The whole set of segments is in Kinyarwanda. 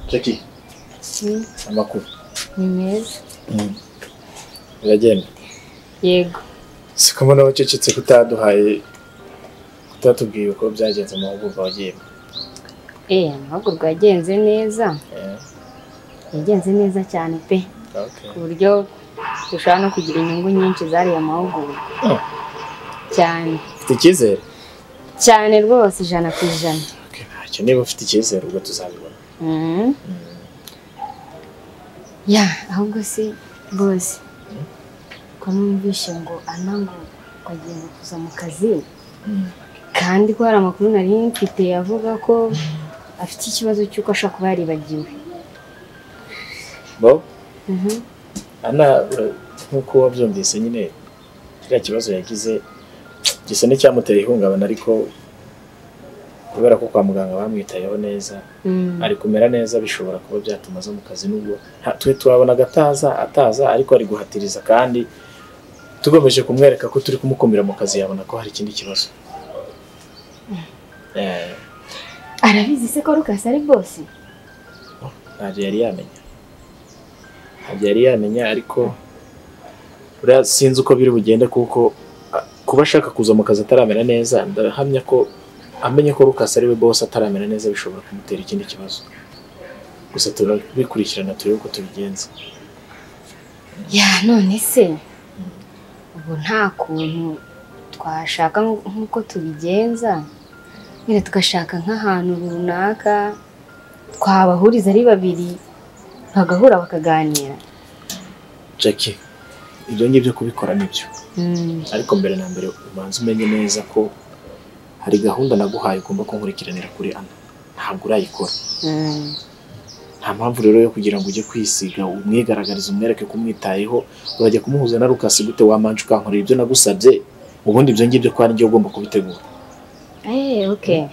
Jackie amakuru ni meza biragenda yego siko mbona wacecetse kutaduhaye kutatubwiye uko byagenze mu mahugurwa wagiyemo eee amahugurwa yagenze neza Eh, yagenze neza cyane pe okay. ku buryo dushobora no kugira inyungu nyinshi zariya mahugurwa Oh. cyane ufite icyizere cyane rwose ijana ku ijana Okay, ntacyo niba ufite icyizere ubwo tuzabibona Mhm. ya ahubwo si bose ko numvishe ngo ana ngo bagiye kuza mu kazi kandi ko hari amakuru nari mfite avuga ko afite ikibazo cy'uko ashobora kuba yaribagiwe bo Mhm. ana ura- nk'uko wabyumvise nyine kiriya kibazo yagize gisa n'icyamuteye ihungabana ariko kubera ko kwa muganga bamwitayeho neza Mm. ari kumera neza bishobora kuba byatuma aza mu kazi nubwo nta- twe turabona agataza ataza ariko ari guhatiriza kandi tugamije kumwereka ko turi kumukumira mu kazi yabona ko hari ikindi kibazo Eh, arabizi se ko rukasi ari bose ntabyo yari yamenya ntabyo yari yamenya ariko buriya sinzi uko biri bugende kuko ah, kuba ashaka kuza mu kazi ataramera neza ndahamya ko amenye ko Lucas ari we boss ataramera neza bishobora kumutera ikindi kibazo gusa turabikurikirana turebe uko tubigenza ya none se ubu nta kuntu twashaka nk- nk'uko tubigenza nyine tugashaka nk'ahantu runaka twabahuriza ari babiri bagahura bakaganira Jackie ibyo ngibyo kubikora nibyo Mm. ariko mbere na mbere ubanza umenye neza ko hari gahunda naguhaye ugomba kunkurikiranira kuri ana ntabwo urayikora Mm. nta mpamvu rero yo kugira ngo ujye kwisiga umwigaragarize umwereke ko umwitayeho urajya kumuhuza na rukasi gute wamanje ukankorera ibyo nagusabye ubundi ibyo ngibyo ko ari njye ugomba kubitegura Eh, okay.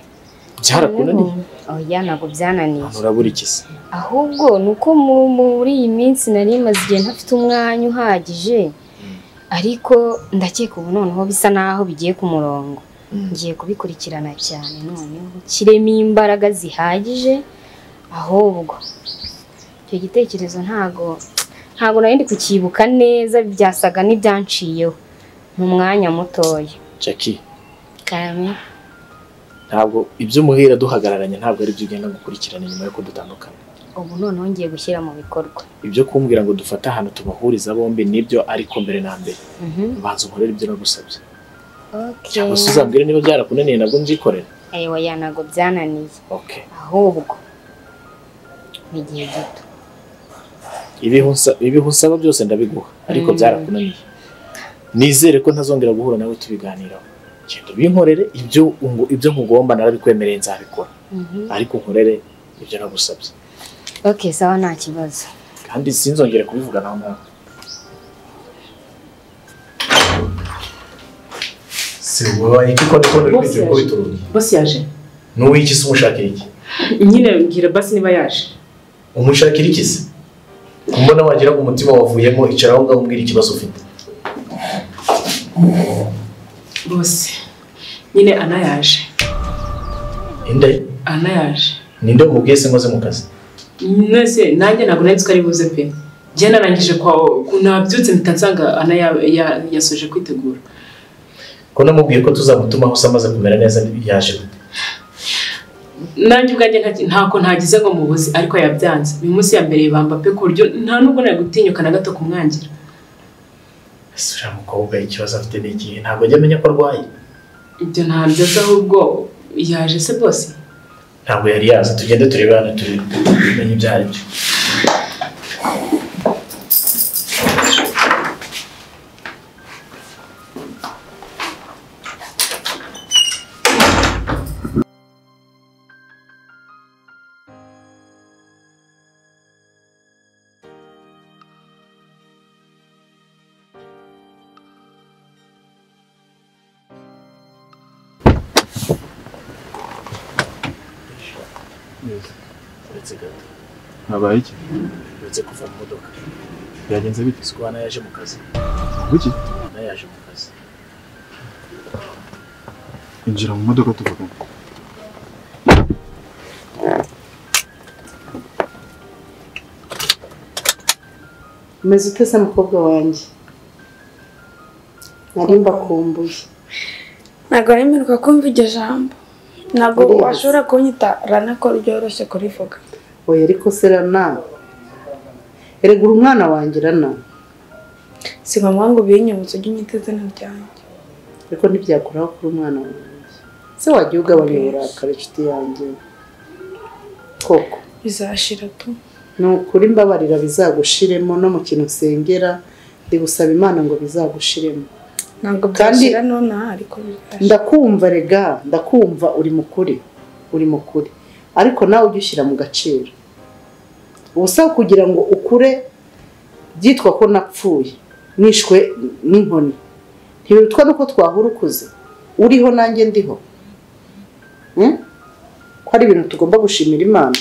byarakunaniye oya ntabwo byananiye hano urabura iki se ahubwo ni uko mu- muri iyi minsi nari maze igihe ntafite umwanya uhagije ariko ndakeka ubu noneho bisa naho bigiye ku murongo ngiye kubikurikirana cyane noneho kiremo imbaraga zihagije ahubwo icyo gitekerezo ntago ntago nari ndi kucyibuka neza byasaga n'ibyanciyeho mu mwanya mutoya Jackie kame ntabwo ibyo umuhira duhagararanye ntabwo ari byo ugenda gukurikirana nyuma yuko dutandukana ubu noneho ngiye gushyira mu bikorwa ibyo kumbwira ngo dufate ahantu tubahuriza bombi nibyo ariko mbere na mbere Mhm. banza unkorere ibyo nagusabye Okay. cyangwa se uzambwire niba byarakunaniye nabwo nzikorera Eh, oya ntago byananiye okay ahubwo ni igihe gito ibihu nsa- ibihu usaba byose ndabiguha ariko Mm. byarakunaniye nizere ko ntazongera guhura nawe tubiganiraho genda ubinkorere ibyo ungu- ibyo nkugomba narabikwemereye nzabikora ariko nkorere ibyo nagusabye ok sawa nta kibazo kandi sinzongere kubivuga nawe nawe se wabaye iki ko ndikubona uri kwigira uko Bose yaje. bituruye Bose yaje. ni uw'iki se umushakira iki Nyine mbwira basi niba yaje. umushakira iki se mbona wagira ngo umutima wavuyemo icara aho ngaho umbwira ikibazo ufite Bose. Nyine Ana yaje. inde Ana yaje. ninde umubwiye se nkoze mu kazi Nese nanjye ntabwo nari nzi ko ari buze pe. Njye narangije kwa nabyutse mpita nsanga Ana ya- ya- yasoje kwitegura. ko namubwiye ko tuzamutuma aho amaze kumera neza yaje gute Nanjye ubwanjye nta- ntako ntagize ngo mubuze ariko yabyanze. Uyu munsi ya mbere bamba pe ku buryo nta nubwo nari gutinyuka na gato kumwangira. ese uriya mukobwa ikibazo afite ni ikihe ntabwo ajya amenya ko arwaye Ibyo ntabyo azi ahubwo yaje se bose. ntabwo yari yazi tugende turebe hano tumenye ibyo ari byo uretse gato habaye iki uretse kuva mu modoka byagenze bite siko hano yaje mu kazi buki hano yaje mu kazi injira mu modoka tuvugana maze utasa umukobwa wanjye nari mbakumbuye ntabwo wemerwa kumva iryo jambo ntabwo Yes. washobora kunyita ranako ryoroshye kurivuga oya ariko se rana erega uri umwana wanjye rana si ngombwa ngo ubinyibutse ujye unyita izina ryanjye ariko ntibyakuraho kuri umwana wanjye se wajya ugabanya uburakari inshuti yanjye koko bizashira tu ni ukuri mbabarira bizagushiremo no mu kintu nsengera ndi gusaba imana ngo bizagushiremo ntabwo Kandi- byashira nonaha ariko bizashira ndakumva rega ndakumva uri mukuri uri mukuri ariko nawe ujye ushyira mu gaciro ubusa kugira ngo ukure byitwa ko napfuye nishwe n'inkoni ntibirutwa nuko twahura ukuze uriho nanjye ndiho Hmm? ko ari ibintu tugomba gushimira imana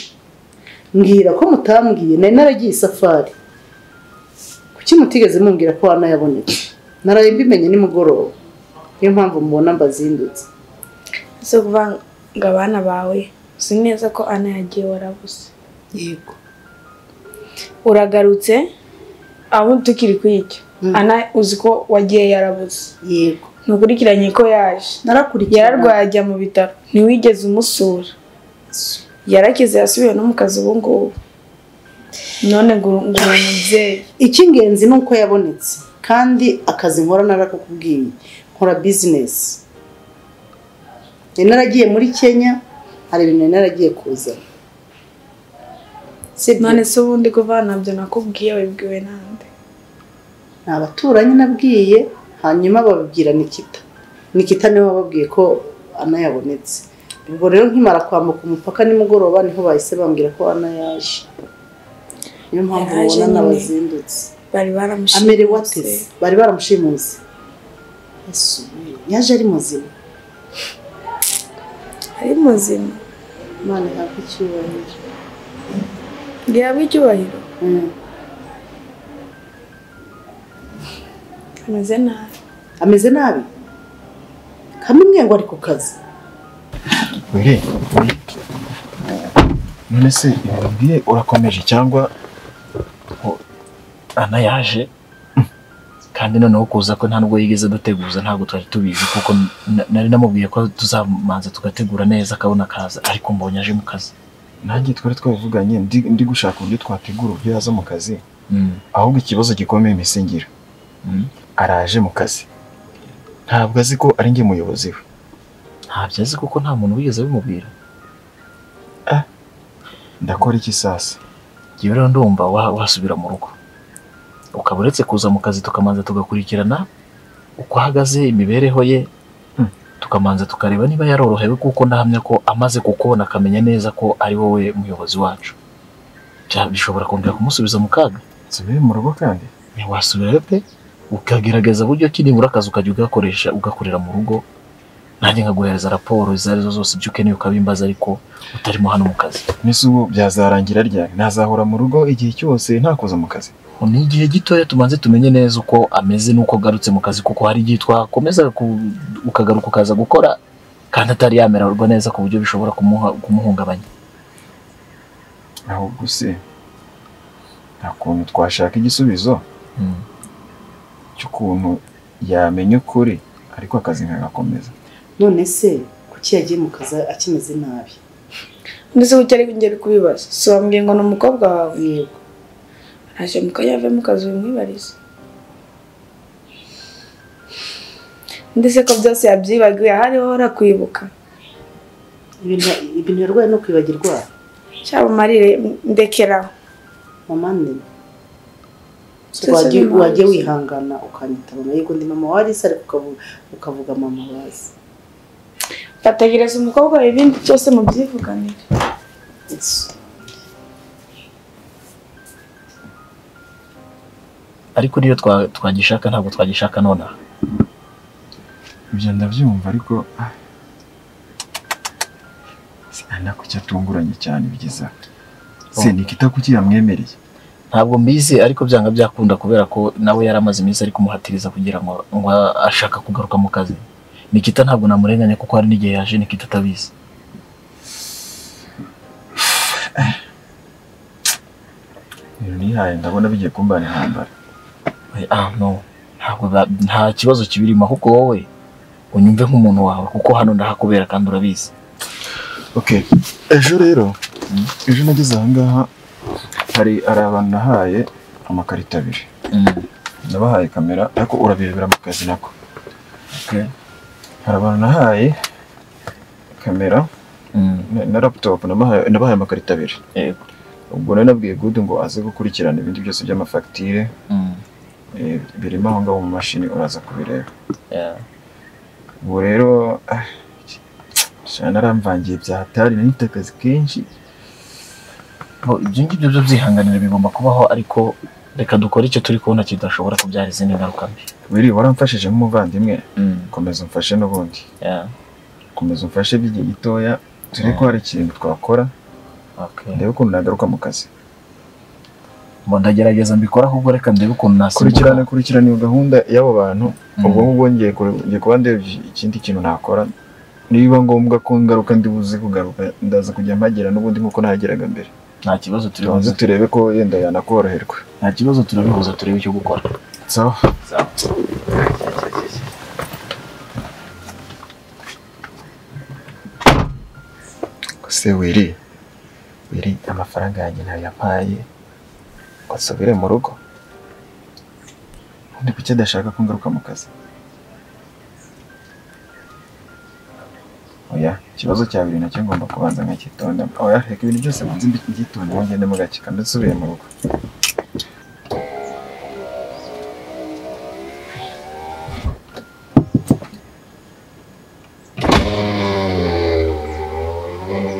mbwira ko mutambwiye nari naragiye isafari kuki mutigeze mumbwira ko wanayabonetse naraye mbimenye nimugoroba niyo mpamvu mubona mbazindutse zo kuvanga abana bawe uzi neza ko ana yagiye warabuze yego uragarutse abo tukiri kuyicyo ana uzi ko wagiye yarabuze yego ntukurikiranye ko yaje narakurikirana yararwaye ajya mu bitaro ntiwigeze umusura yarakize yasubiye no mu kazi ubu ngubu none ngo uri ngo uri umubyeyi icy'ingenzi ni uko yabonetse kandi akazi nkora narakakubwiye nkora bizinesi nari naragiye muri kenya hari ibintu nari naragiye kuzana sibyo none se ubundi kuvana nabyo nakubwiye wabibwiwe nande ni abaturanyi nabwiye hanyuma babibwira nikita nikita niwe wababwiye ko anayabonetse ubwo rero nkimara kwambuka umupaka nimugoroba niho bahise bambwira ko anayaje niyo mpamvu Yaje mubona nyine. n'abazindutse bari amerewe baramushimitse ateze bari baramushimuze Yesu, yaje ari muzima ari muzima imana ihabwe icyubahiro gihabwa icyubahiro Mm. ameze nabi ameze nabi kamwe ngo ari ku kazi Wiri. None se ibi mbwiye urakomeje cyangwa ko ana yaje kandi noneho kuza ko nta nubwo yigeze duteguza ntabwo twari tubizi kuko na- nari namubwiye ko tuzamanza tugategura neza akabona akaza ariko mbonye aje mu kazi nanjye twari twabivuganye ndi, ndi gushaka uburyo twategura uburyo yaza mu kazi Mm. ahubwo ikibazo gikomeye misingiro Mm. araje mu kazi ntabwo azi ko ari njye muyobozi we ntabyo azi kuko nta muntu wigeze abimubwira ndakora iki sasa njyewe rero ndumva wa- wasubira mu rugo ukaba uretse kuza mu kazi tukamanza tugakurikirana uko ahagaze imibereho ye Hmm. tukamanza tukareba niba yarorohewe kuko ndahamya ko amaze kukubona akamenya neza ko ari wowe muyobozi wacu Bya- bishobora kongera kumusubiza mu kaga nsubire mu rugo kandi wasubirayo pe ukagerageza buryo ki nibura akazi ukajya ugakoresha ugakorera mu rugo nanjye nkaguhereza raporo izo arizo zose ibyo ukeneye ukabimbaza ariko utarimo hano mu kazi nese ubu byazarangira ryari nazahora mu rugo igihe cyose nta kuza mu kazi Ubu ni igihe gitoya tumanze tumenye neza uko ameze n'uko agarutse mu kazi kuko hari igihe twakomeza ku- ukagaruka ukaza gukora kandi atari yamererwa neza ku buryo bishobora kumuha, kumuhungabanya ahubwo se nta kuntu twashaka igisubizo Mm. cy'ukuntu yamenya ukuri ariko akazi nkagakomeza none se kuki yagiye mu kazi akimeze nabi mbese kuki ari ngeri kubibaza si wambwiye ngo ni umukobwa wawe yego araje mu kazi yave mu kazi wimwibarize ndetse ko byose yabyibagiwe hariho arakwibuka ibintu ibintu yarwaye no kwibagirwa cyaba umarire ndekeraho mama ni Twese ni mama wagiye wazi. wihangana ukanyita mama yego ndi mama warisa ariko ukavuga, ukavuga mama wazi fatagereza umukobwa wawe ibindi byose mubyivuganire Yesu. ariko niyo twa- twagishaka ntabwo twagishaka nonaha ibyo ndabyumva ariko ah, se ari nako cyo atunguranye cyane bigeze aha se Oh. nikita kuki yamwemereye ntabwo mbizi ariko byanga byakunda kubera ko nawe yari amaze iminsi ari kumuhatiriza kugira ngo ngo ashaka kugaruka mu kazi nikita ntabwo namurenganya kuko hari n'igihe yaje nikita atabizi rero nihaye ndabona bigiye kumbana intambara ah no ntabwo ba- nta kibazo kibirimo ahubwo wowe unyumve nk'umuntu wawe kuko hano ndahakubera kandi urabizi Okay. Ejo rero, ejo nageze aha ngaha hari hari abantu nahaye amakarita abiri. Nabahaye kamera ariko urabirebera mu kazi nako. Okay. Hari abantu nahaye kamera na- na laptop nabahaye nabahaye amakarita abiri. Yego. Ubwo nari nabwiye Good ngo aze gukurikirana ibindi byose by'amafagitire eh, birimo aho ngaho mu mashini uraza kubireba. Yeah. Ubu rero ah, sha naramvangiye byahatari nanita akazi kenshi Bo, ibyo ngibyo byo byihanganira bigomba kubaho ariko reka dukore icyo turi kubona kidashobora kubyara izindi ngaruka mbi Wiri waramfashije nk'umuvandimwe komeza umfashe n'ubundi Yeah. komeza umfashe by'igihe gitoya turi ko hari ikintu twakora Okay. ndebe ukuntu nagaruka mu kazi Bo, ndagerageza mbikora ahubwo reka ndebe ukuntu nasimbuka kurikirana kurikirana iyo gahunda y'abo bantu Mm. ubwo ngubwo ngiye kure- ngiye kuba ndeba iki- ikindi kintu nakora niba ngombwa ko ngaruka ndi buze kugaruka ndaza kujya mpagira n'ubundi nk'uko nahageraga mbere nta kibazo turibuze tubanze turebe ko yenda yanakoroherwa nta kibazo turabihuza turebe icyo gukora sawa se wiri wiri amafaranga yanjye ntayo yampaye ngo nsubire mu rugo ubundi kuki adashaka ko ngaruka mu kazi oya ikibazo cya biri nacyo ngomba kubanza nkakitonda oya reka ibintu byose banze mbi- mbyitondemo ngendemo gake kandi nsubire mu rugo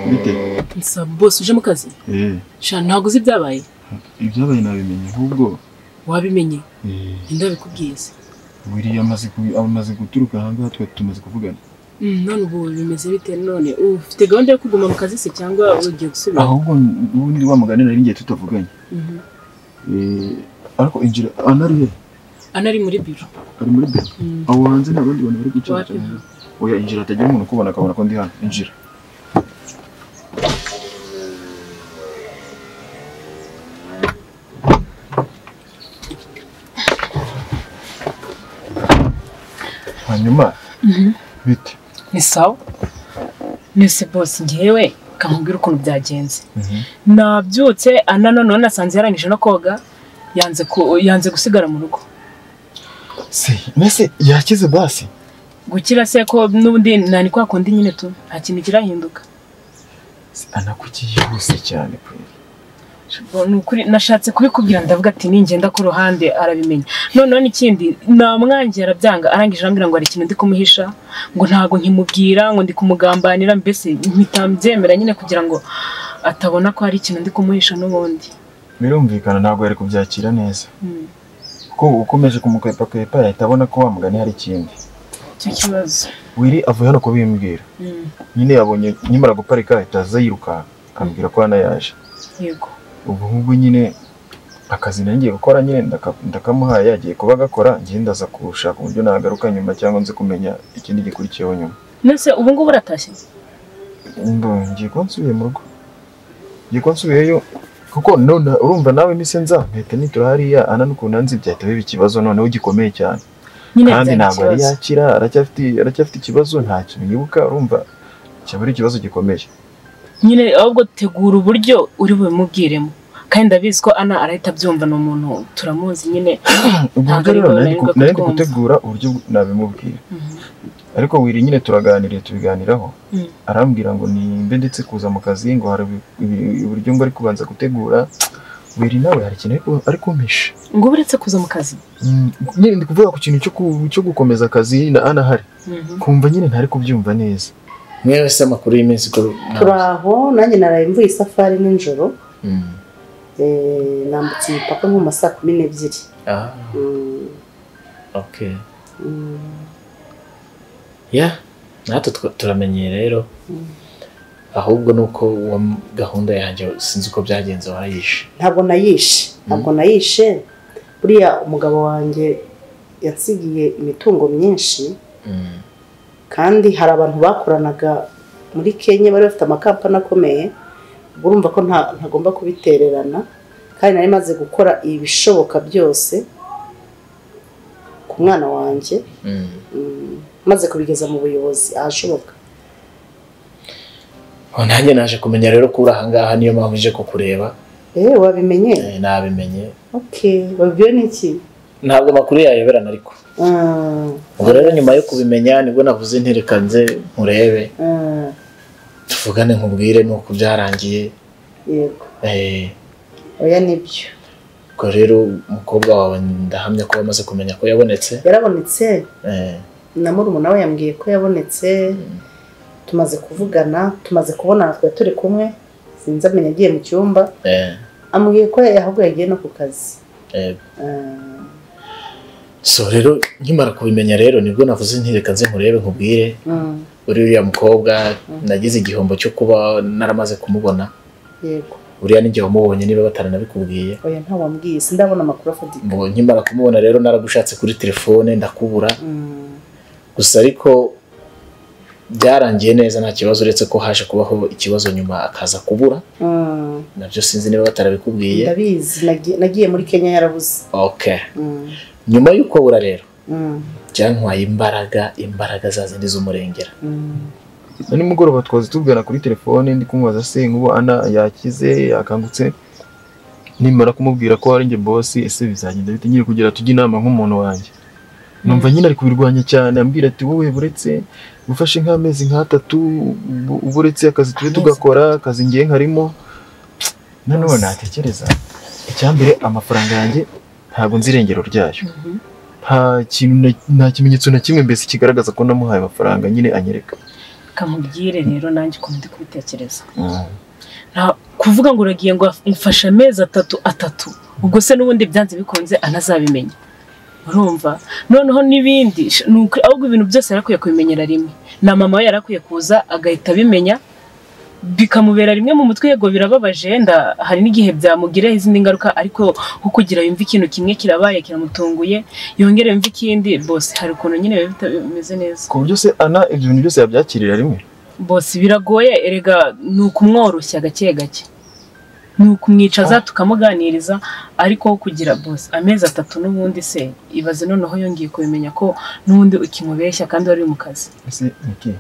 bite Nsaba bose uje mu kazi eh sha ntabwo uzi ibyabaye ibyabaye nabimenye ahubwo wabimenye eh, ninde wabikubwiye se wiriya amaze ku- amaze guturuka aha ngaha twari tumaze kuvugana Mm, none ubu bimeze bite none ufite gahunda yo kuguma mu kazi se cyangwa ugiye gusubira ahubwo ubundi wa mugani nari ngiye tutavuganye Mhm. Eh, ariko injira anari he ana ari muri biro ari muri biro Mm. aho hanze nta bandi bantu bari guca Wapi? oya injira atagira umuntu ukubona akabona ko ndi hano injira hanyuma bite ni sawa nese bose ngewe kamubwira ukuntu byagenze nabyutse ana noneho nasanze yarangije no koga yanze ku- yanze gusigara mu rugo se mbese yakize basi gukira se ko n'ubundi nani kwa kundi nyine tu nta kintu kirahinduka Se, anakuki yihuse cyane pe ni ukuri nashatse kubikubwira ndavuga ati ningenda ku ruhande arabimenya noneho n'ikindi namwangiye arabyanga arangije arambwira ngo hari ikintu ndi kumuhisha ngo ntabwo nkimubwira ngo ndi kumugambanira mbese mpita mbyemera nyine kugira ngo atabona ko hari ikintu ndi kumuhisha n'ubundi birumvikana ntabwo yari kubyakira neza Mm. kuko ukomeje kumukwepa yahita abona ko wa mugani hari ikindi icyo kibazo wiri avuye hano kubimbwira Mm, nyine yabonye nkimara guparika ahita aza yirukanka ambwira ko hano yaje yego ubu ngubu nyine akazi nari ngiye gukora nyine ndaka- ndakamuhaye yagiye kuba agakora njye ndaza kushaka uburyo nagaruka nyuma cyangwa nze kumenya ikindi gikurikiyeho nyuma nese ubu ngubu uratashye Mbo- ngiye kuba nsubiye mu rugo ngiye kuba nsubiyeyo kuko none urumva nawe iminsi nza mpita nitura hariya ana n'ukuntu nanze byahita biba ikibazo noneho gikomeye cyane nyine kandi byari ntabwo yari ikibazo. yakira aracyafite aracyafite ikibazo nta kintu yibuka urumva cyaba ari ikibazo gikomeye nyine ahubwo tegura uburyo uri bubimubwiremo kandi ndabizi ko ana arahita abyumva ni umuntu turamuzi nyine ubwo Ntabwo buryo ari bwo nari rero nari ku- bwo nari ndi kubyumva. gutegura uburyo nabimubwira Mhm. ariko wiri nyine turaganiriye tubiganiraho Mm. arambwira ngo nimbe ndetse kuza mu kazi ngo hari ibi- ibi- uburyo ngo ari kubanza gutegura wiri nawe hari ikintu ari ku- ari kumpisha ngo uretse kuza mu kazi Mm, nyine ndi kuvuga ku kintu cyo ku- cyo gukomeza akazi na anahari kumva nyine ntari kubyumva neza mwewe se amakuru y'iminsi ko turi aho nanjye naraye mvuye isafari nijoro Mm. eh, nambutse umupaka nko mu ma saa kumi n'ebyiri Ah, Mm, okay. mm. ya natwe tw- turamenyeye rero ahubwo ni uko uwo m- gahunda yanjye sinzi uko byagenze warayishe ntabwo nayishe ntabwo nayishe buriya umugabo wanjye yansigiye imitungo myinshi Mm. kandi hari abantu bakoranaga muri kenya bari bafite amakampani akomeye ubwo urumva ko nta- ntagomba kubitererana kandi nari maze gukora ibishoboka byose ku mwana wanjye Mm. mm, maze kubigeza mu buyobozi ahashoboka Oh, nanjye naje kumenya rero ko uri ahangaha niyo mpamvu ije kukureba eee wabimenye Eh, nabimenye okay babibwiwe n'iki ntabwo amakuru yayoberana ariko Ah, ubwo rero nyuma yo kubimenya nibwo navuze ntereka nze nkurebe ah, tuvugane nkubwire nuko byarangiye yego Eh, oya nibyo ubwo rero umukobwa wawe ndahamya ko wamaze kumenya ko yabonetse yarabonetse Eh, na murumuna we yambwiye ko yabonetse tumaze kuvugana tumaze kubona twari turi kumwe sinzi amenya agiye mu cyumba eh, ambwiye ko ahubwo yagiye no ku kazi eh. Ah, so rero nkimara kubimenya rero nibwo navuze ntereka nze nkurebe nkubwire mm, uri uriya mukobwa nagize igihombo cyo kuba naramaze kumubona yego uriya n'igihe wamubonye niba bataranabikubwiye oya ntawambwiye sindabona amakuru afatika Mu- nkimara kumubona rero naragushatse kuri telefone ndakubura Mm, gusa ariko byarangiye neza nta kibazo uretse ko haje kubaho ikibazo nyuma akaza kubura mm, nabyo sinzi niba batarabikubwiye ndabizi nagi- nagiye muri kenya yarabuze okay Mm, nyuma y'uko bura rero mm, byantwaye imbaraga imbaraga za zindi z'umurengera mm. na nimugoroba twazi tuvugana kuri telefone ndi kumubaza se nk'ubu ana yakize yakangutse nimara kumubwira ko ari njye bosi ese bizagenda bite nyiri kugira tujye inama nk'umuntu wanjye numva nyine ari kubirwanya cyane ambwira ati wowe buretse gufashe nk'amezi nk'atatu bu- buretse akazi turi tugakora akazi ngiye nkarimo nanone natekereza icyambere amafaranga yanjye ntabwo nzi irengero ryayo nta kintu na- nta kimenyetso na kimwe mbese kigaragaza ko namuhaye amafaranga nyine anyereka kamubwire rero nanjye ukuntu ndi kubitekereza Nta- kuvuga ngo uragiye ngo mfashe amezi atatu atatu ubwo se n'ubundi byanze bikunze anazabimenya urumva noneho n'ibindi sh- ni ukuri- ahubwo ibintu byose yarakwiye kubimenyera rimwe na mama we yarakwiye kuza agahita abimenya bikamubera rimwe mu mutwe yego birababaje wenda hari n'igihe byamugiraho izindi ngaruka ariko nko kugira yumve ikintu kimwe kirabaye kiramutunguye yongere yumve ikindi bose hari ukuntu nyine biba bita- bimeze neza ku buryo se ana ibyo bintu byose yabyakirira rimwe bose biragoye erega ni ukumworoshya gake gake ni ukumwicaza tukamuganiriza ariko wo kugira bose amezi atatu n'ubundi se ibaze noneho yongeye kubimenya ko n'ubundi ukimubeshya kandi wari uri mu kazi ese niki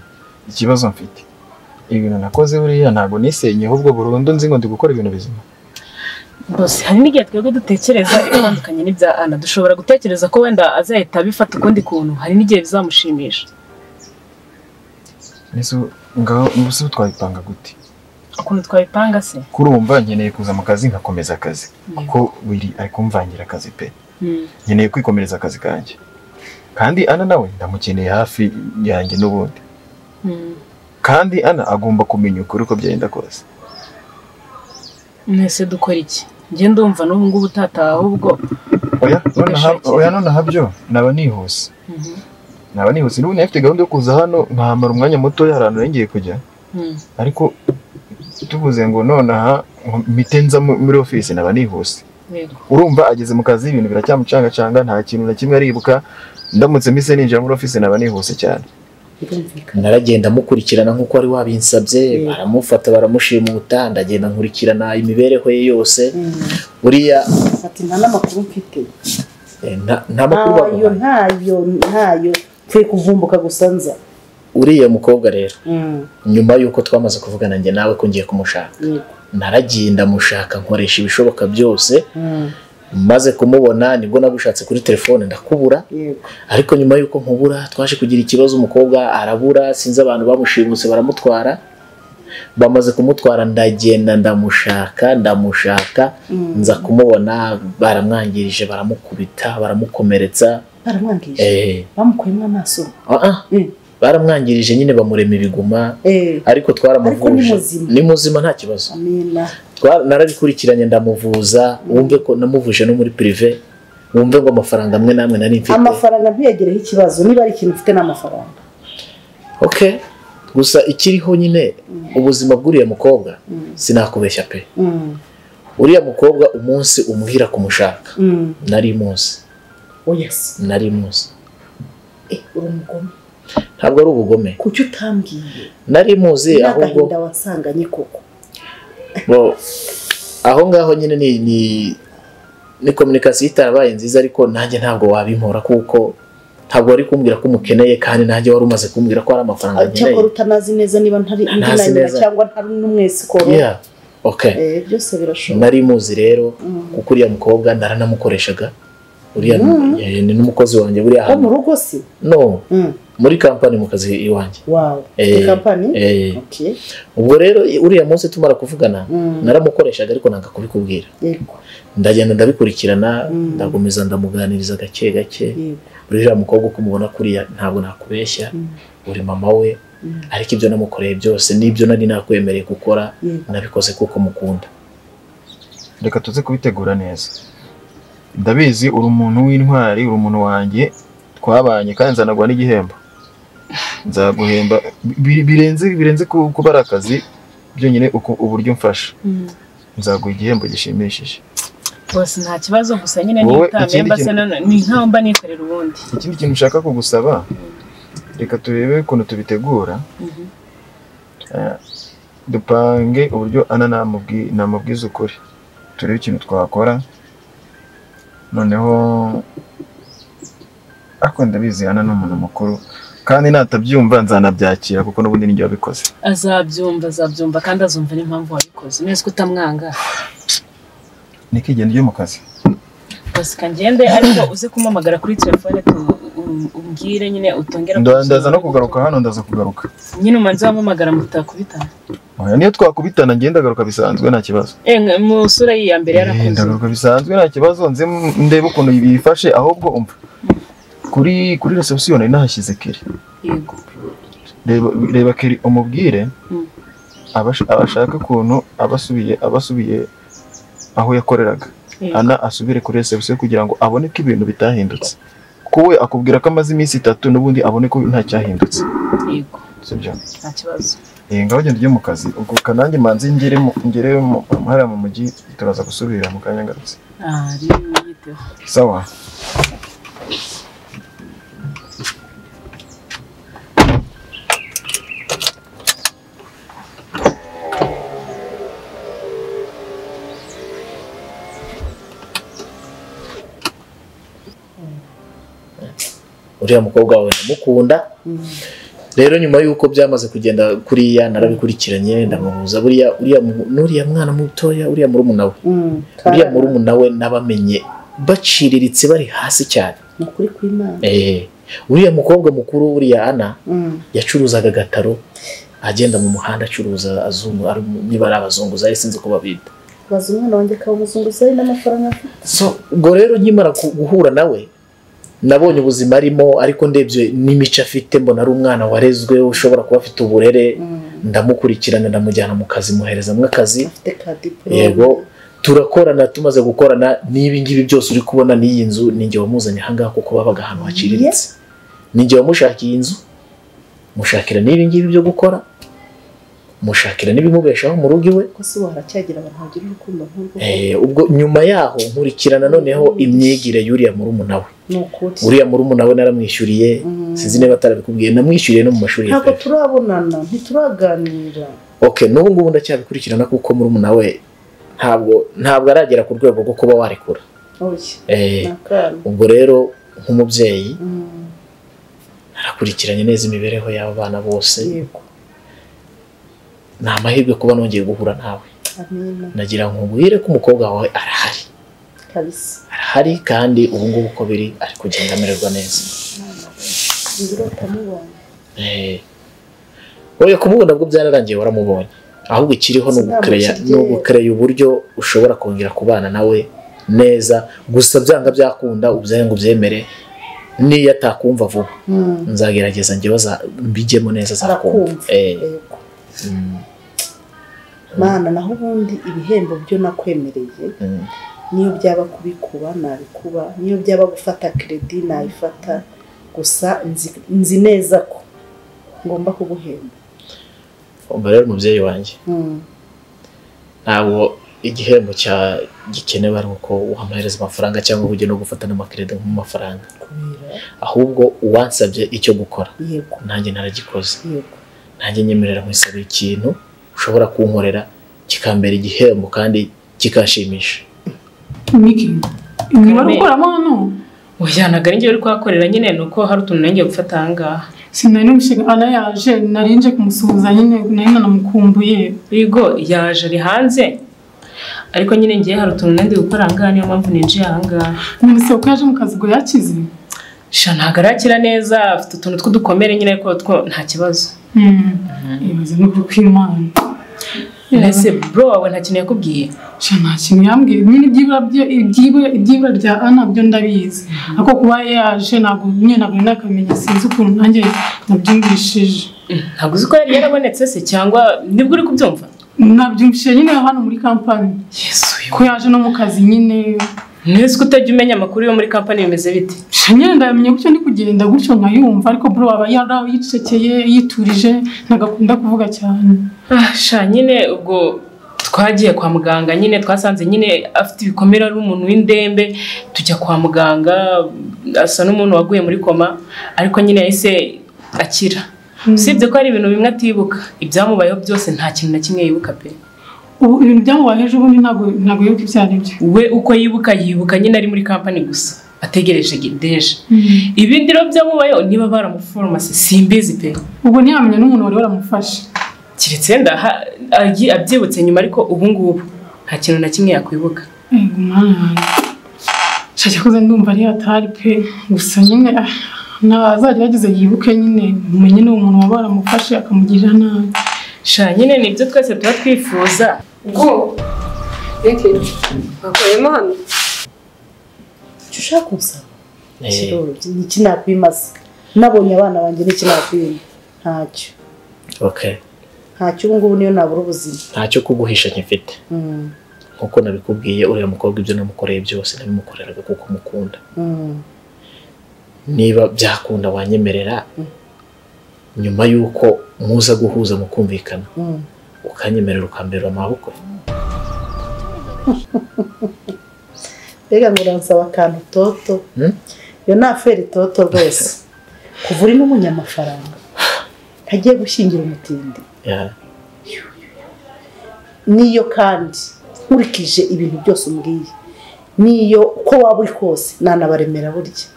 ikibazo mfite ibintu nakoze buriya ntabwo nisenye ahubwo burundu nzi ngo ndi gukora ibintu bizima bose hari n'igihe twebwe dutekereza ibitandukanye n'ibya ana dushobora gutekereza ko wenda azahita abifata ukundi kuntu hari n'igihe bizamushimisha nizo ngaho ubuse twabipanga gute ukuntu twabipanga se kurumva nkeneye kuza mu kazi nkakomeza akazi kuko biri ari kumvangira akazi pe Mm. nkeneye kwikomereza akazi kanjye kandi ana nawe ndamukeneye hafi yanjye n'ubundi Mm. kandi ana agomba kumenya ukuri uko byagenda kose mwese dukora iki njye ndumva n'ubu ngubu utataha ahubwo oya nonaha oya nonaha byo naba nihuse Mhm. naba nihuse n'ubu nari mfite gahunda yo kuza hano nkamara umwanya muto y'ahantu nari ngiye kujya Mm. ariko tuvuze ngo nonaha mpite nza mu- muri ofisi naba nihuse yego urumva ageze mu kazi ibintu biracyamucangacanga nta kintu na kimwe aribuka ndamutse mise ninjira muri ofisi naba nihuse cyane birumvikana naragenda mukurikirana nk'uko wari wabinsabye baramufata baramushimuta ndagenda nkurikirana imibereho ye yose Mm. buriya ati nta n'amakuru mfite eh, nta- nta makuru ntayo baguhaye ntayo ntayo mvuye kuvumbuka gusa nza uriya mukobwa rero Mm, nyuma y'uko twamaze kuvugana njye nawe ko ngiye kumushaka yego. naragiye ndamushaka nkoresha ibishoboka byose Mm, maze kumubona nibwo nagushatse kuri telefone ndakubura yego ariko nyuma y'uko nkubura twaje kugira ikibazo umukobwa arabura sinzi abantu bamushimuse baramutwara bamaze kumutwara ndagenda ndamushaka ndamushaka nza kumubona baramwangirije baramukubita baramukomeretsa baramwangije eh, bamukuyemo amaso ah, ah. Mm. baramwangirije nyine bamurema ibiguma Eh, ariko Ariko ni twaramuvuje muzima. ni muzima nta kibazo amina Twa- narabikurikiranye ndamuvuza wumve ko namuvuje no muri prive wumve ngo amafaranga amwe n'amwe nari mfite amafaranga ntiyagireho ikibazo niba ari ikintu ufite n'amafaranga okay gusa ikiriho nyine ubuzima bw'uriya mukobwa sinakubeshya pe Mm, uriya mukobwa umunsi umuhira kumushaka mm. nari munsi oya se nari munsi Eh, uri umugome ntabwo ari ubugome kuki utambwiye nari muzi ahubwo n'agahinda wansanganye koko bo aho ngaho nyine ni ni ni kominikasiyo itarabaye nziza ariko nanjye ntabwo wabimpora kuko ntabwo wari kumbwira ko umukeneye kandi nanjye wari umaze kumbwira ko hari amafaranga cyakora nkeneye utanazi neza niba ntari Ntazi ndinayobera neza. cyangwa ntari n'umwese ikoro Yeah, okay Eh, byose birashoboka nari muzi rero Mm. kuko uriya mukobwa naranamukoreshaga uriya eh, ni n'umukozi wanjye buriya wo mu hantu rugo si no muri kampani mu kazi iwanjye wawe Eh, ni kampani eh, Okay. ubwo rero uriya munsi tumara kuvugana Mm. naramukoreshaga ariko nanga kubikubwira Yego, ndagenda ndabikurikirana Mm. ndagumiza ndamuganiriza gake gake yego. uriya mukobwa uko umubona kuriya ntabwo nakubeshya Mm. uri mama we Mm. ariko ibyo namukoreye byose n'ibyo nari nakwemereye gukora Yego. nabikoze kuko mukunda reka tuze kubitegura neza ndabizi uri umuntu w'intwari uri umuntu wanjye twabanye kandi nzanagwa n'igihembo nzaguhemba bi- birenze birenze ku- kuba ari akazi byonyine uku- uburyo mfasha nzaguha igihembo gishimishije bose nta kibazo gusa nyine Wowe, nitamenye ikindi mba se kintu- none ni nk'aho mba nikorera ubundi ikindi kintu nshaka kugusaba reka turebe ukuntu tubitegura Mhm. Eh, dupange uburyo ana namubwi- namubwiza ukuri turebe ikintu twakora noneho ariko ndabizi ana ni umuntu mukuru kandi natabyumva nzanabyakira kuko n'ubundi nijye wabikoze azabyumva azabyumva kandi azumva n'impamvu wabikoze neza ko utamwanga niko igenda ujye mu kazi bose kangende ariko uze kumpamagara kuri telefone tu- um- umbwire nyine utongera Nda- ndaza kumusura. no kugaruka hano ndaza kugaruka nyine umanze wampamagara mutakubitana Oya, niyo twakubitana ngenda ndagaruka bisanzwe nta kibazo Eh, nka- mu sura yiya mbere Eh, yarakoze ndagaruka bisanzwe nta kibazo nze m- ndebe ukuntu bifashe ahubwo umva kuri kuri reception nari nahashyize kiri yego reba reba kiri umubwire Mm. abash- abashaka ukuntu abasubiye abasubiye aho yakoreraga Yego. ana asubire kuri reception kugira ngo abone ko ibintu bitahindutse ko we akubwira ko amaze iminsi itatu n'ubundi abone ko nta cyahindutse yego sibyo nta kibazo eh ngaho genda ujye mu kazi ubwo kanange manze ngere mu ngere mu hariya mu mujyi turaza gusubira mu kanya ngarutse Ah, rero yiteho sawa uriya mukobwa wawe ndamukunda rero nyuma y'uko byamaze kugenda kuriya narabikurikiranye ndamubuza buriya uriya mu- n'uriya mwana mutoya uriya murumuna we Mm, uriya karara. murumuna we nabamenye baciriritse bari hasi cyane Ni ukuri kw'Imana. Eh, uriya mukobwa mukuru uriya ana Mm, yacuruzaga agataro agenda mu muhanda acuruza azungu ari- niba ari abazunguzayi sinzi ko babita baza umwana wanjye akawumuzunguza ari n'amafaranga afite so ubwo rero nkimara ku- guhura nawe nabonye ubuzima arimo ariko ndebye n'imico afite mbona ari umwana warezwe ushobora kuba afite uburere Mm, ndamukurikirana ndamujyana mu kazi muherezamo akazi afite ka diporome yego turakorana tumaze gukorana n'ibi ngibi byose uri kubona n'iyi nzu ninjye wamuzanye ahangaha kuko babaga ahantu haciriritse ninjye wamushakiye inzu mushakira n'ibi ngibi byo gukora mushakira n'ibimubeshaho mu rugo iwe ko se waharacyagira abantu bagira urukundo nk'urwo Eh, ubwo nyuma yaho nkurikirana noneho imyigire y'uriya murumuna we ni ukuri uriya murumuna we naramwishyuriye Mm. sinzi niba atarabikubwiye namwishyuriye no mu mashuri ya ntabwo pepe turabonana ntituraganira okay n'ubu ngubu ndacyabikurikirana kuko murumuna we ntabwo ntabwo aragera ku rwego rwo kuba warekura oya Eh, ni akana ubwo rero nk'umubyeyi Mm, narakurikiranye neza imibereho y'aba bana bose yego ni amahirwe kuba nongeye guhura nawe amina nagira ngo nkubwire ko umukobwa wawe arahari kabisa arahari kandi ubu ngubu uko biri ari kugenda amererwa neza ngira utamubonye Eh. oya kumubona bwo byararangiye waramubonye ahubwo ikiriho ni ugukereya Sinabukirye. ni ugukereya uburyo ushobora kongera kubana nawe neza gusa byanga byakunda ubyaye ngo ubyemere niyo atakumva vuba Mm, nzagerageza njyewe za- mbijyemo neza azakumva arakumva Eh, yego mm, mana naho ubundi ibihembo byo nakwemereye mm. niyo byaba kubikuba nabikuba niyo byaba gufata kredi nayifata gusa nzi- nzi neza ko ngomba kuguhemba umva rero umubyeyi wanjye Mm, ntabwo igihembo cya gikenewe ari uko wamuhereza amafaranga cyangwa ngo ujye no gufata n'amakereda nk'amafaranga kubera ahubwo uwansabye icyo gukora yego nanjye naragikoze yego nanjye nyemerera nkwisabira ikintu ushobora kunkorera kikambera igihembo kandi kikanshimisha Miki, imibare ukoramo hano oya ntabwo ari njyewe uri kuhakorera nyine ni uko hari utuntu nanjye gufata ahangaha sinari numushinga ana yaje nari nje kumusuhuza nyine nari nanamukumbuye yego yaje ari hanze ariko nyine ngiye hari utuntu nandi gukora ahangaha niyo mpamvu ninjiye ahangaha nonese uko yaje mu kazi ngo yakize sha ntabwo arakira neza afite utuntu tw'udukomere nyine ariko two nta kibazo Hmm, ibaze n'ukuri kw'imana mbese bro wawe nta kintu yakubwiye sha nta kintu yambwiye nyine ibyibura bye- ibyibura ibyibura bya ana byo ndabizi ariko kuba yaje ntabwo nyine ntabwo nari nakamenya sinzi ukuntu nanjye nabyumvishije ntabwo uzi ko yari yarabonetse se cyangwa nibwo uri kubyumva nabyumvishije nyine hano muri kampani yesu ko yaje no mu kazi nyine ntuzi ko utajya umenya amakuru yo muri kampani bimeze bite nyine ndayamenya gutyo ndi kugenda gutyo nkayumva ariko bro aba yari yicekeye yiturije ntabwo akunda kuvuga cyane Ah, sha nyine ubwo twagiye kwa muganga nyine twasanze nyine afite ibikomere ari umuntu w'indembe tujya kwa muganga asa n'umuntu waguye muri koma ariko nyine yahise akira usibye ko hari ibintu bimwe atibuka ibyamubayeho byose nta kintu na kimwe yibuka pe ubu ibintu byamubaye ejo bundi ntabwo ntabwo yibuka ibyo ari byo we uko yibuka yibuka nyine ari muri kampani gusa ategereje gedeje ibindi rero byamubayeho niba baramuforomase simbizi pe ubwo ntiyamenya n'umuntu wari waramufashe keretse ndaha agi- abyibutse nyuma ariko ubu ngubu nta kintu na kimwe yakwibuka yego umwana wanjye nshaka kuze ndumva ari hatari pe gusa nyine ah, ntazajya yagize yibuke nyine umenye n'uwo muntu waba waramufashe akamugirira nabi sha nyine ni ibyo twese tuba twifuza Ubwo reka bakoremo hano icyo ushaka kunsaba kiroroshye ni iki nakwimaza nabonye abana banjye n'iki nakwima ntacyo okay ntacyo ubu ngubu niyo nabura ubuzima ntacyo kuguhisha nyifite Mm, nkuko nabikubwiye uriya mukobwa ibyo namukoreye byose nabimukoreraga kuko mukunda mm. niba byakunda wanyemerera nyuma y'uko muza guhuza mukumvikana Mm. ukanyemerera ukamberera amaboko mbega ngo uransaba akantu toto Hmm? iyo ni aferi toto rwose kuva uri n'umunyamafaranga ntagiye gushyingira umutindi Yeah. niyo kandi nkurikije ibintu byose umbwiye niyo uko waba uri kose nanabaremera burya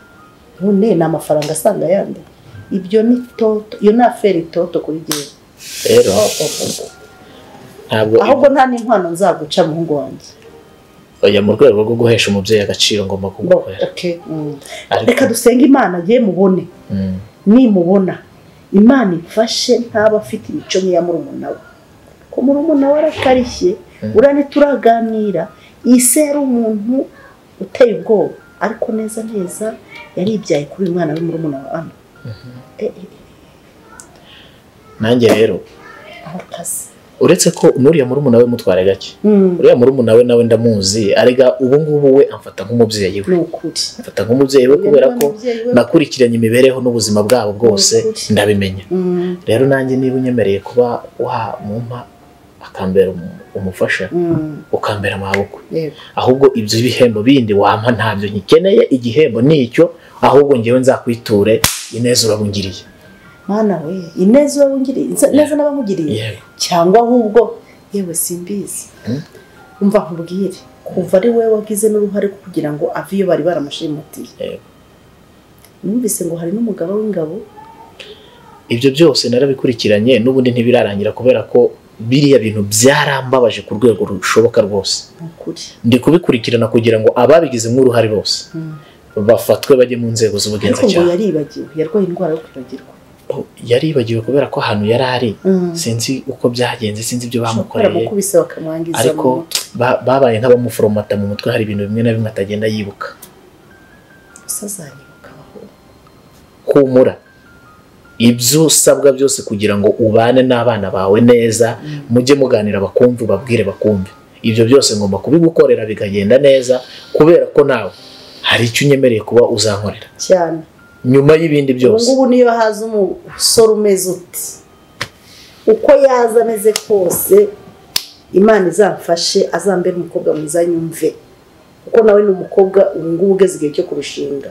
none ni amafaranga asanga yandi ibyo ni toto iyo ni aferi toto kuri jyewe rero ntabwo ahubwo nta n'inkwano nzaguca muhungu wanjye oya mu rwego rwo guhesha umubyeyi agaciro ngomba Bo, kugukorera okay, mm. Ariko- reka dusenge imana ye mubone Mm. nimubona imana imfashe ntaba afite imico nk'iya murumuna we ko murumuna we arakarishye urane turaganira ise yari umuntu uteye ubwoba ariko neza neza yaribyaye kuri uyu mwana we murumuna wa ana Eh, eh, nanjye rero arakaze uretse ko n'uriya murumuna we mutwara gake Mm, uriya murumuna we nawe ndamuzi arega ubu ngubu we amfata nk'umubyeyi we ni ukuri amfata nk'umubyeyi we kubera ko Umubyeyi we- nakurikiranye imibereho n'ubuzima bwabo bwose Ukuri. ndabimenya Mm, rero nanjye niba unyemereye kuba wamumpa akambera umu- umufasha mm, ukambera amaboko yego. ahubwo ibyo bihembo bindi wampa ntabyo nyikeneye igihembo ni icyo ahubwo ngewe nzakwiture ineza urabungiriye mwana we ineza urabungiriye inza- neza n'abamugiriye yego cyangwa ahubwo yewe simbizi umva nkubwire kuva ari wowe wagize n'uruhare kugira ngo ave iyo bari baramushimutiye Yego. numvise ngo hari n'umugaba w'ingabo ibyo byose narabikurikiranye n'ubundi ntibirarangira kubera ko biriya bintu byarambabaje ku rwego rushoboka rwose ni ukuri ndi kubikurikirana kugira ngo ababigizemo uruhare bose Mm. bafatwe bajye mu nzego ariko ngo z'ubugenzacyaha yaribagiwe yarwaye indwara yo kwibagirwa yaribagiwe kubera ko ahantu yari ari Mm. sinzi uko byagenze sinzi ibyo Ushobora kuba bamukoreye baramukubise bakamwangiza ariko mu mutwe. ba- babaye nk'abamuforomata mu mutwe hari ibintu bimwe na bimwe atagenda yibuka gusa azanyibuka aho humura ibyo usabwa byose kugira ngo ubane n'abana bawe neza mujye muganira bakumve ubabwire bakumve ibyo byose ngomba kubigukorera bikagenda neza kubera ko nawe hari icyo unyemereye kuba uzankorera cyane nyuma y'ibindi ubu byose ngubu niyo haza umusore umeze uti uko yaza ameze kose imana izamfashe azambere umukobwa mwiza nyumve kuko nawe ni umukobwa ubu ngubu ugeze igihe cyo kurushinga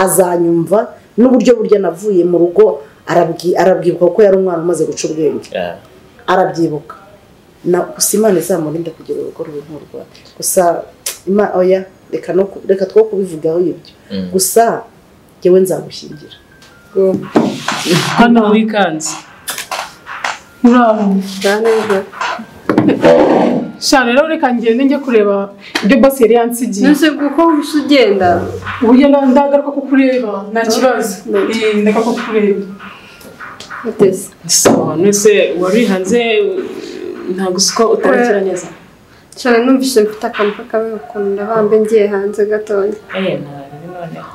azanyumva n'uburyo burya navuye mu rugo arabwi- arabwibuka kuko yari umwana umaze guca ubwenge Ah, arabyibuka na gusa imana izamurinde kugira urugo rubi nk'urwa gusa ima oya reka no ku- reka two kubivugaho ibyo gusa njyewe nzagushyingira hano wikanze muraho neza sha rero reka ngende njye kureba ibyo boss yari yansigiye nese kuko gusa ugenda uburyo nda- ndagaruka kukureba nta kibazo Eh, ndeka kukureba uteze sawa nese warihanze ntabwo usiko utarakira neza cyane numvise mfite akantu k'akabe ukunda bambe ngiye hanze gatoya eee ntabibi noneho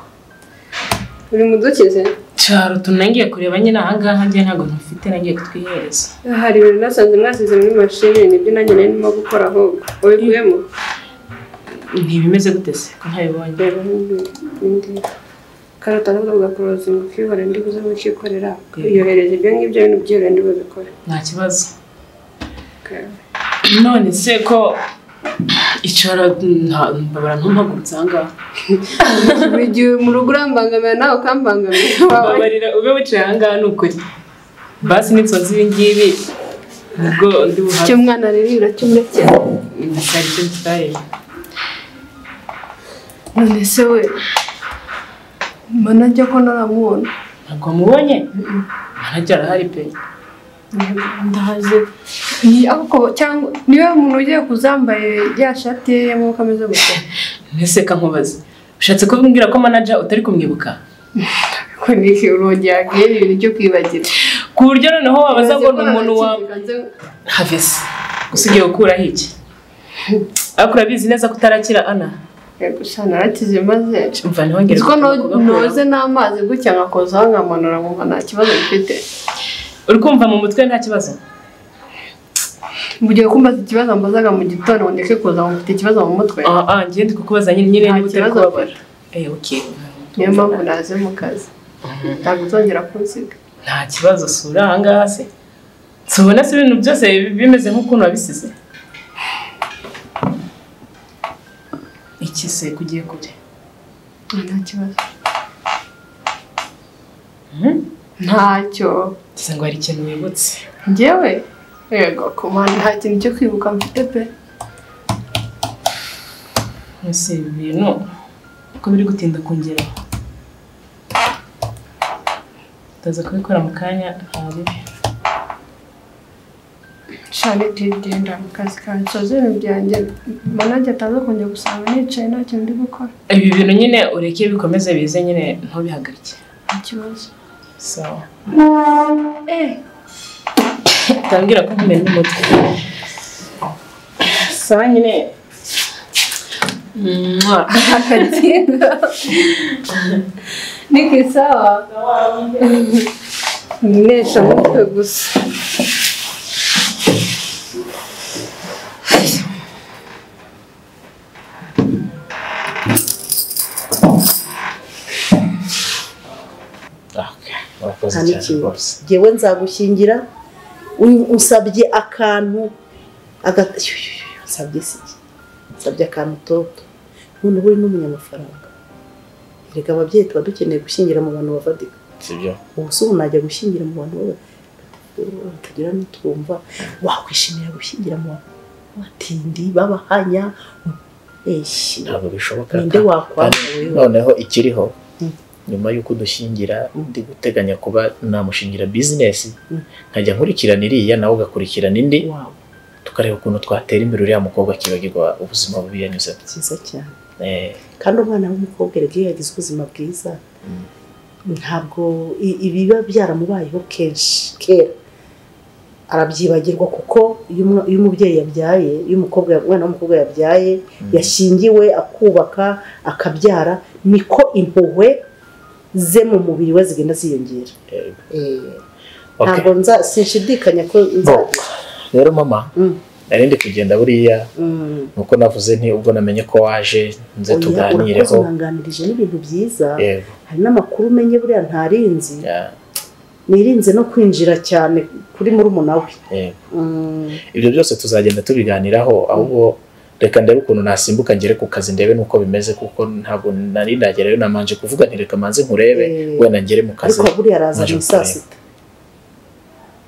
uri mu dukize cyaro tunangiye kureba nyine ahangaha njye ntabwo ntufite nagiye kutwihereza hari ibintu nasanze mwasize muri mashini nibyo nanjye nari ndimo gukora ahubwo wabikuyemo ntibimeze gute se ko ntabibonye reba n'ibindi karota nabwo ugakoroza ukibara ndi buze mukikorera uyohereza ibyo ngibyo bintu byihariye ndi bubikore nta kibazo none se ko icara nta- mbabara ntumpagurutse ahangaha buri gihe mu rugo urambangamira nawe ukambangamira iwawe babarira ube wicaye ahangaha ni ukuri basi n'insonzi ibi ngibi nibwo ndi buhabe icyo umwana aririra cyo urekera hari icyo tutareba none se we mbona njya ko naramubona ntabwo wamubonye arajya arahari pe ndahaze Ni ako cyangwa niwe muntu ugiye kuzambaye ya shati ye y'amaboko ameze gutya mbese kankubaze ushatse kumbwira ko manager utari kumwibuka ko niki urongera yakwiriye ibintu byo kwibagira ku buryo noneho wabaza ngo ni umuntu wa havesi gusa ugiye gukuraho iki ariko urabizi neza ko utarakira ana gusa narakize maze umva ntihongere nzi ko kuguma no- kugakuraho. noze n'amazi gutya nkakozaho nkamanura nkumva nta kibazo bifite uri kumva mu mutwe nta kibazo mu gihe kumbaza ikibazo mbazaga mu gitondo ngo ndeke kuza ngo mfite ikibazo mu mutwe ah ah njye ndi kukubaza nyine nyine Nta niba utari kibazo kubabara eh okay niyo mpamvu naze mu kazi ntabwo uzongera kunsiga nta kibazo sura ahangaha se si ubona se ibintu byose bi- bimeze nk'ukuntu wabisize iki se kugiye kure nta kibazo Mhm. ntacyo ngize ngo hari ikintu wibutse njyewe yego ku mana nta kintu cyo kwibuka mfite pe mbese ibi bintu uko biri gutinda kongera utaza kubikora mu kanya nta bibi shanete genda mu kazi kawe nsoze ibintu byanjye manajye ataza kongera gusanga nicaye nta kintu ndi gukora ibi bintu nyine ureke bikomeze bize nyine ntubihagarike nta kibazo sawa eh utambwira ko nkumene n'umutwe sawa nyine Mwah. niko sawa ninesha mutwe gusa murakoze nta cyane n'ikintu rwose ngewe nzagushyingira u- unsabye akantu aga- Shu, shu, shu, nsabye si iki nsabye akantu toto noneho uri n'umunyamafaranga erega ababyeyi tuba dukeneye gushyingira mu bantu bavadika sibyo ubu se ubu najya gushyingira mu bantu baba- batagira n'utwumva wakwishimira gushyingira mu bantu batindi babahanya eshi ntabwo bishoboka ninde ka- wakwanga kandi wewe noneho ikiriho Mm. nyuma y'uko udushingira Mm. ndi guteganya kuba namushingira bizinesi Mm. nkajya nkurikirana iriya nawe ugakurikirana indi wawe tukareba ukuntu twatera imbere uriya mukobwa akibagirwa ubuzima bubi yanyuzemo byiza cyane Eh, kandi umwana w'umukobwa erega iyo yagize ubuzima bwiza Mm. ntabwo i- ibiba byaramubayeho kenshi kera arabyibagirwa kuko iyo umwa- iyo umubyeyi yabyaye iyo umukobwa umwana w'umukobwa yabyaye yashingiwe akubaka akabyara niko impuhwe ze mu mubiri we zigenda ziyongera eh, Eh, okay. ntabwo nza sinshidikanya ko Bo, nzagira rero mama Mm. nari ndi kugenda buriya Mm. nuko navuze nti ubwo namenye ko waje nze Oya, urakoze tuganireho unanganirije n'ibintu byiza yego hari n'amakuru umenye buriya ntarinzi ya- nirinze no kwinjira cyane kuri murumuna we yego. Mm, ibyo byose tuzagenda tubiganiraho ahubwo reka ndebe ukuntu nasimbuka ngere ku kazi ndebe nuko bimeze kuko ntabwo nari nagerayo namanje kuvuga nti reka manze nkurebe Eh. wenda ngere mu kazi ariko buriya araza Naje mu saa kureba. sita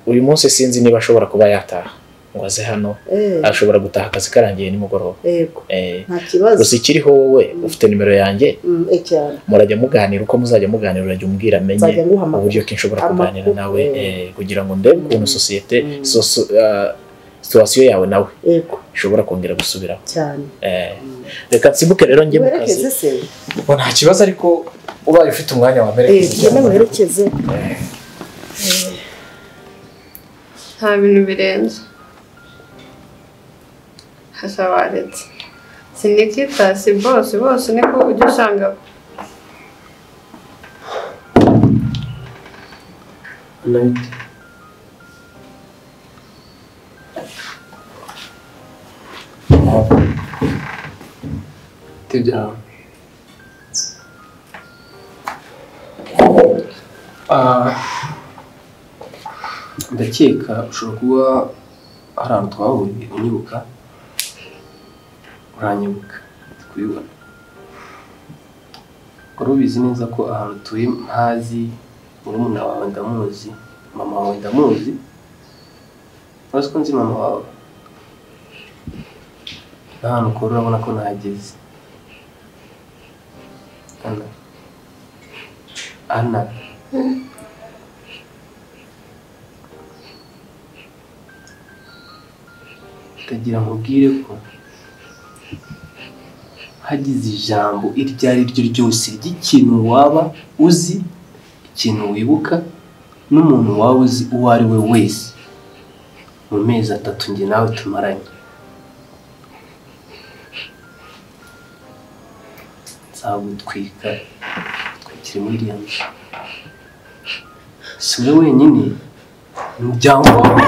uyu munsi sinzi niba ashobora kuba yataha ngo aze hano Eh, ashobora gutaha akazi karangiye nimugoroba yego Eh, nta kibazo gusa ikiriho wowe ufite nimero yanjye Mm, eh, cyane murajya muganira uko muzajya muganira urajya umbwira amenye nzajya nguha uburyo amakuru ki nshobora Amakuru, kuganira nawe eh. eh, kugira ngo ndebe ukuntu Mm. sosiyete Mm. soso- ah, situwasiyo yawe nawe yego ishobora kongera gusubiraho cyane Eh, reka nsimbuke rero njye mu kazi werekeze se Ngo nta kibazo ariko ubaye ufite umwanya wa Eh, merekeza tugende werekeze nta bintu birenze hashabaretse sinikita si bose bose niko ujya usanga tibyawe Ah, ndakeka ushobora kuba hari ahantu twahuriye unyibuka uranyibuka ndi kubibona wari ubizi neza ko ahantu utuye ntazi murumuna wawe ndamuzi mama wawe ndamuzi ntazi ko nzi mama wawe n'ahantu ukora urabona ko nahageze Ana. Ana. Ndagira nkubwire ko hagize ijambo iryo ari ryo ryose ry'ikintu waba uzi, ikintu wibuka, n'umuntu waba uzi uwo ari we wese. Mu mezi atatu njye nawe tumaranye. nzagutwika twikire muri iriya nzu si wowe wenyine umuryango wawe